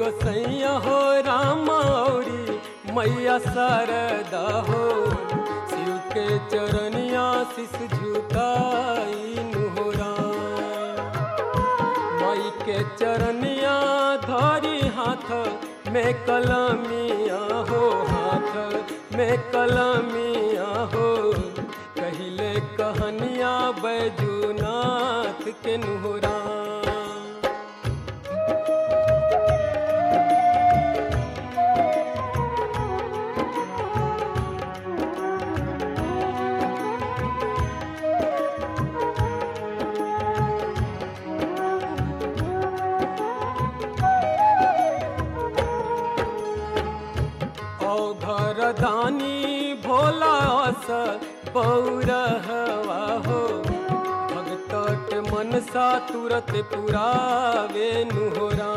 गोसैया हो राम औरी मैया शारदा हो शिव के चरनिया शिष झुकाई नुहरा माई के चरनिया धरी हाथ में कलमिया हो हाथ में कलमिया हो कहिले कहनिया बैजूनाथ के नुहरा घर दानी भोला स बौरहवा हो भगत के मनसा तुरत पुरावे नुहरा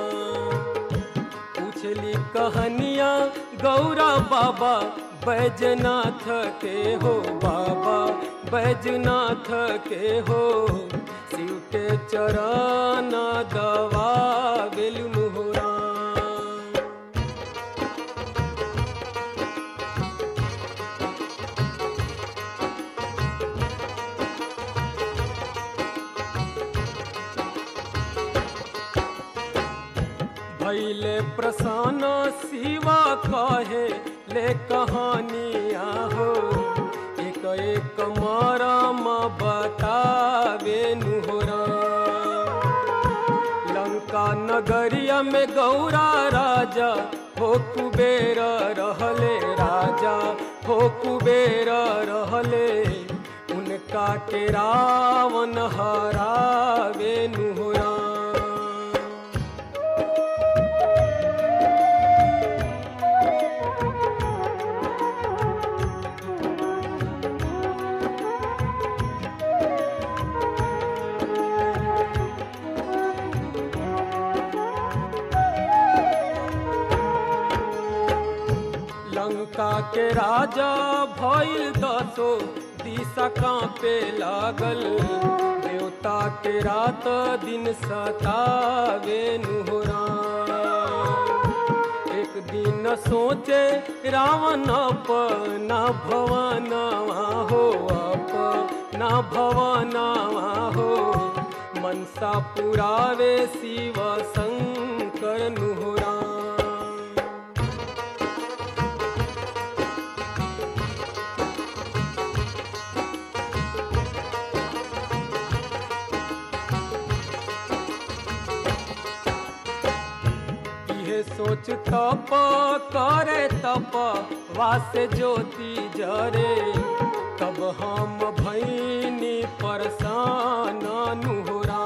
पूछली कहनिया गौरा बाबा बैजनाथ के हो बाबा बैजनाथ के हो शिव के चरण दवा बेलु नुहरा भैले प्रसन्न शिवा कहे ले कहानिया हो एक एक मरम बतावे नुहरा लंका नगरिया में गौरा राजा हो कुबेर रहले राजा हो कुबेर रहले उनका के रावण हरावे नुहरा लंका के राजा भइल दसो दिशा कांपे लागल देवता के रात दिन सतावे नुहरा एक दिन सोचे रावण अपना भवनवा हो अपना भवनवा हो मनसा पुरावे शिव शंकर नुहरा इहे सोच तप करे तप वासे ज्योति जरे तब हम भैनी परसान नुहरा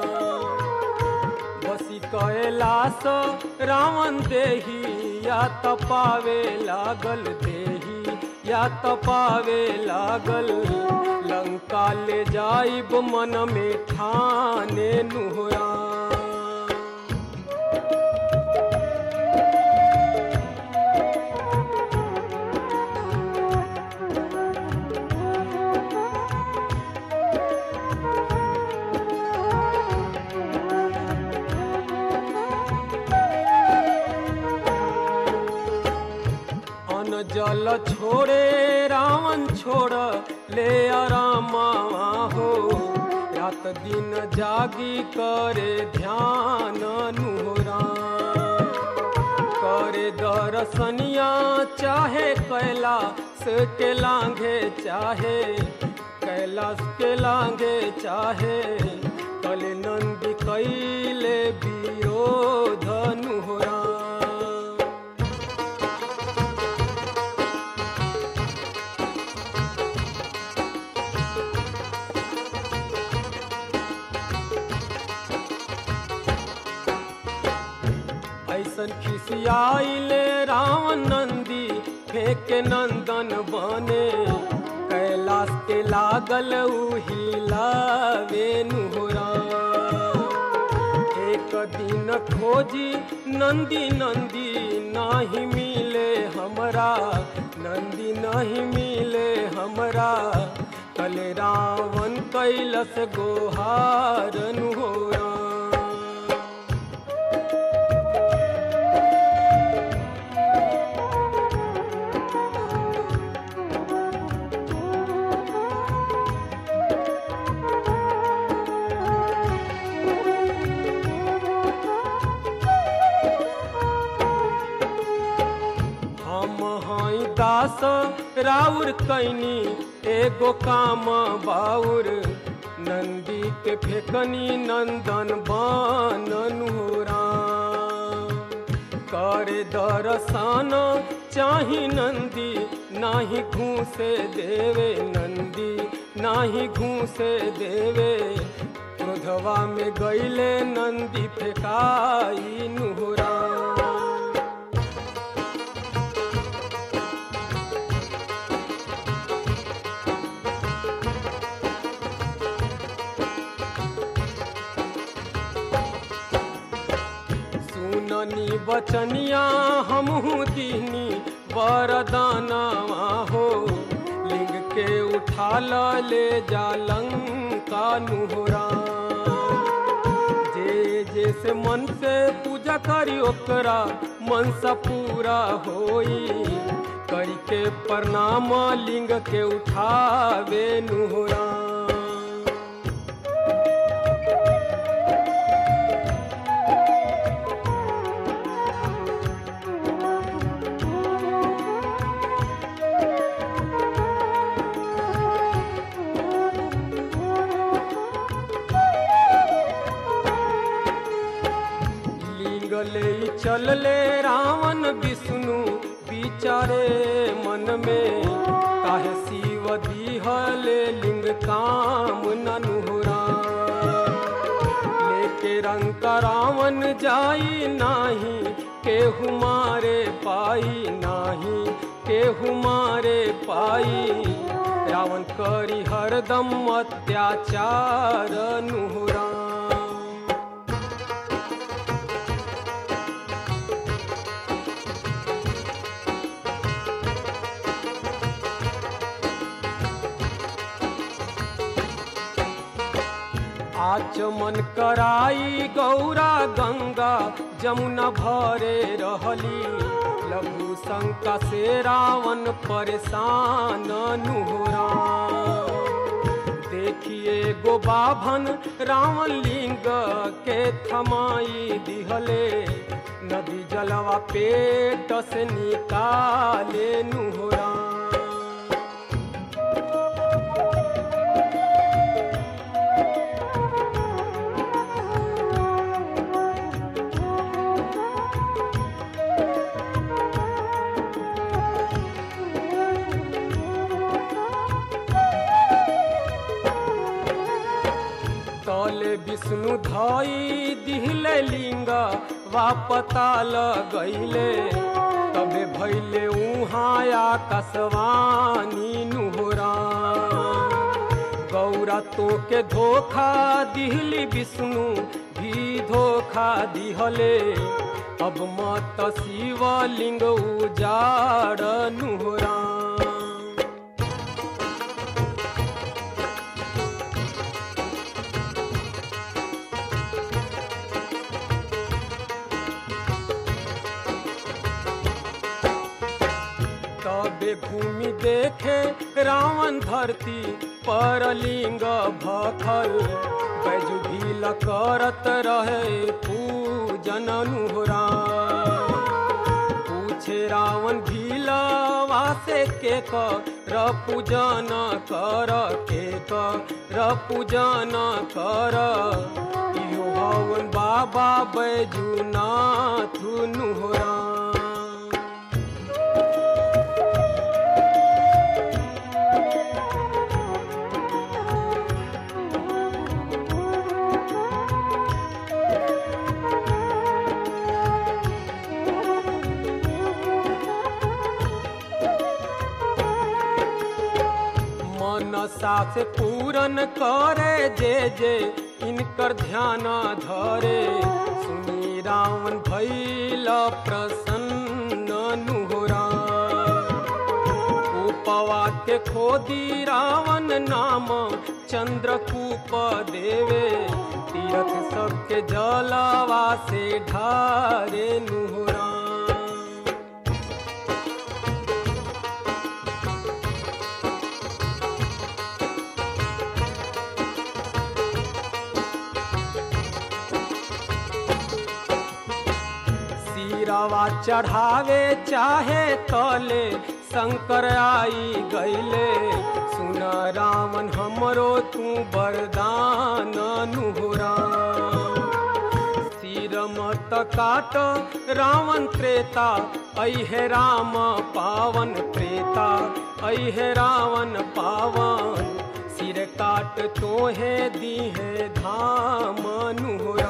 बसी कैलाश रावण देही या तपावे लागल देही या तपावे लागल लंका ले जाइब मन में ठाने नुहरा अन जल छोड़े रावण छोड़ ले आरामा हो रात दिन जागी करे ध्यान नुहरा करे दर्शनिया चाहे कैलाश के लांघे चाहे कैलाश के लांघे चाहे कल नंद कैले विरोध नुहरा ऐसन खिसियाइले रावण नंदी फेंके नंदन बने कैलाश के लागल उहिलावे नुहरा एक दिन खोजी नंदी नंदी नाही मिले हमरा नंदी नहीं मिले हमरा कल रावण कैलस गोहार नुहरा राउर कैनी एगो काम बाउर नंदी के फेकनी नंदन बननुरा करे दर्शन चाही नंदी नाही घूसे देवे नंदी नाही घूसे देवे क्रोधवा में गईले नंदी फेकाई नुहरा सुननी बचनिया हमहू दीनी वरदानवा हो लिंग के उठा ल ले जा लंका नुहरा जे जैसे मन से पूजा करी ओकरा मन सा पूरा होई करी के प्रणाम लिंग के उठावे नुहरा लिंगले चलले रावण विष्णु विचारे मन में काहे शिव दिहले लिंग काम ननुहरा लेके रंग रावण जाई नाही केहू मारे पाई नाही केहू मारे पाई रावण करी हरदम अत्याचार नुहरा आचमन कराई गौरा गंगा जमुना भरे रहली लघु शंका से रावण परेशान नुहरा देखिए गो बाभन रावण लिंग के थमाई दिहले नदी जलवा पेट से निकाले नुहरा तले विष्णु धई दिहले लिंग वापता लगैले तबे भैले उहाँ आकाशवाणी नुहरा गौरा तो के धोखा दिहली विष्णु भी धोखा दिहले अब मत शिवलिंग उजाड़ नुहरा तबे घूमि देखे रावण धरती पर लिंग भखल बैजु भील करत रहे पूजन नुहरा पूछे रावण भीलवा से के कर पूजन कर के कर पूजन कर इहो हवन बाबा बैजुनाथ नुहरा मनसा से पूरन करे जे जे इनकर ध्यान धरे सुनी रावण भैल प्रसन्न नुहरा उपवा के खोदी रावण नाम चंद्रकूप देवे तीरथ सबके जलवा से ढारे नुहरा सिरवा चढ़ावे चाहे तले शंकर आई गईले सुन रावण हमरो तू वरदान नुहरा सिर मत काट रावण त्रेता ऐहे राम पावन त्रेता ऐहे रावण पावन सिर काट तोहे दीहे धाम नुहरा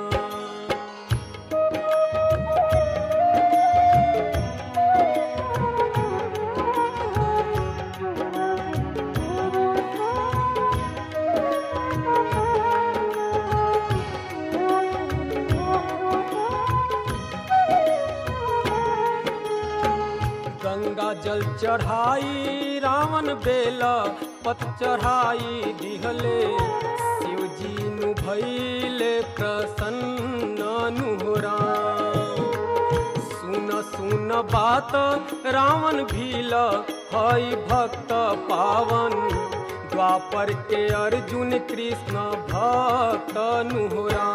गंगा जल चढ़ाई रावण बेला पत चढ़ाई दिहले शिव जी नु भैले प्रसन्न नुहरा सुन सुन बात रावण भील हई भक्त पावन द्वापर के अर्जुन कृष्ण भक्त नुहरा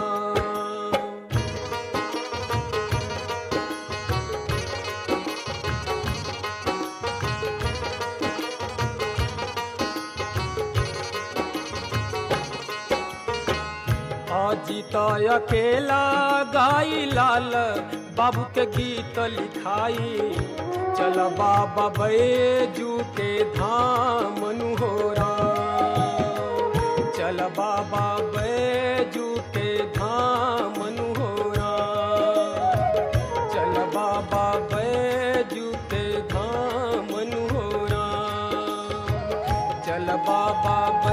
अजित अकेला गाई लाल बाबू के गीत लिखाई चल बाबा बैजू के धाम नुहोरा चल बाबा बैजू के धाम नुहोरा चल बाबा बैजू के धाम नुहोरा चल बाबा